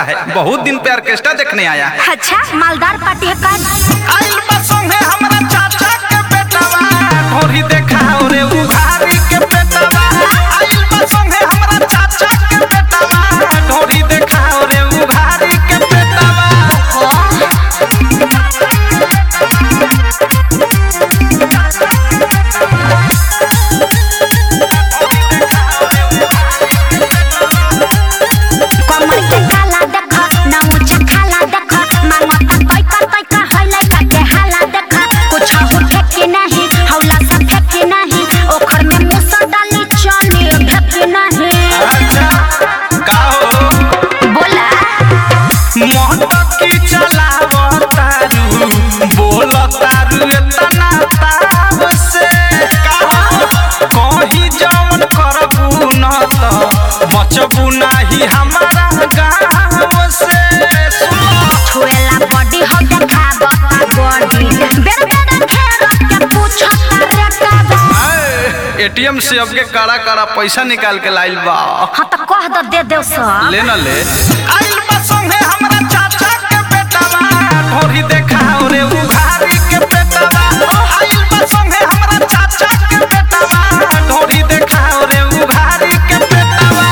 है बहुत दिन पे ऑर्केस्ट्रा देखने आया है अच्छा मालदार पार्टी है का आइल बा संगे हमरा चाचा के बेटवा ढोरी देखाओ रे उघारी के बेटवा आइल बा संगे हमरा चाचा के बेटवा ढोरी देखाओ रे उघारी के बेटवा कमर के काला देख ना ऊंचा खाला देख मांगता तैका तैका होइले काटे हाला देख कुछ उठे के नहीं हौला सा फेंके नहीं ओखर में मुसर डाली चली भेके नहीं अच्छा का हो बोला मोहब्बत की चलावतारू बोलतारू एतना ताव से का कहीं जवन करबू न त बचबू नाही हमारा गाँव से छुएला बॉडी हो देखाब बॉडी बेर बेर खेल के पूछता रेटबा एटीएम से अब के कड़ा कड़ा पैसा निकाल के लाइल बा हाँ तो कह दो दे दे सब ले न ले आइल बा संगे हमरा चाचा के बेटवा ढोरी देखाओ रे उघारी के बेटवा आइल बा संगे हमरा चाचा के बेटवा ढोरी देखाओ रे उघारी के बेटवा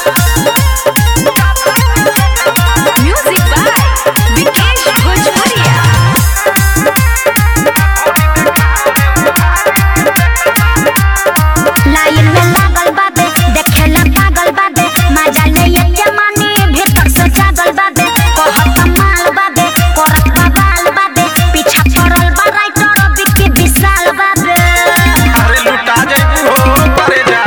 म्यूजिक बाय विकेश भोजपुरिया लाइन में लागल बाबे देखे ला पागल बाबे मजा ले ये मानी भीतर से जागल बाबे कहत माल बाबे करत बाल बाबे पीछा पड़ल बा राइटर बिक्की विशाल बाबे अरे लुटा जाइबू हो परे जा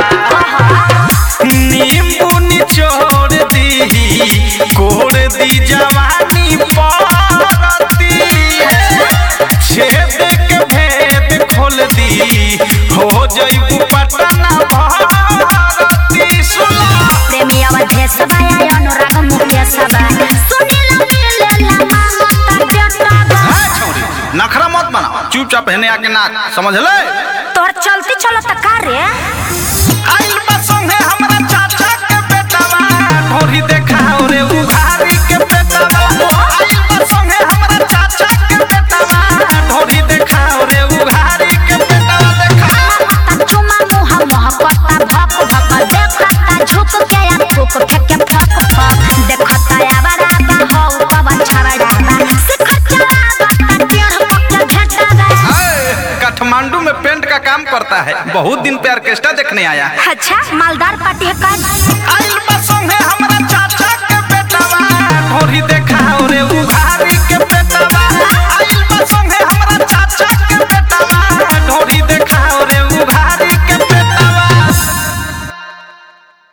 नींबू निचोड़ दी कोड़ दी जवानी पारती छेद के भेद खोल दी हो जाइबू पटना भारती सुला प्रेमी अवधेश बाया अनुराग मुकेश बा सुनील मिलेला मांगता बेटा बा नखरा मत बना चुपचाप हेने आके नाच समझ ले तोर चलती चलत का रे आइल बा संगे हमरा चाचा के बेटवा ढोरी देखाओ रे उघारी के बेटवा आइल बा संगे हमरा चाचा के बेटवा ढोरी देखाओ रे उघारी के बेटवा देखा माता चुमा मुहा मुहा करता भक भक देखता झुक के या थूक फेंके फक फक देखता या बराबा हो कवा छवड़ा बा सिखर चला बा टेढ़ पक घेटा बा हाय, काठमांडू में पेंट का काम करता है बहुत दिन पे ऑर्केस्ट्रा देखने आया है अच्छा मालदार पार्टी है का आइल बा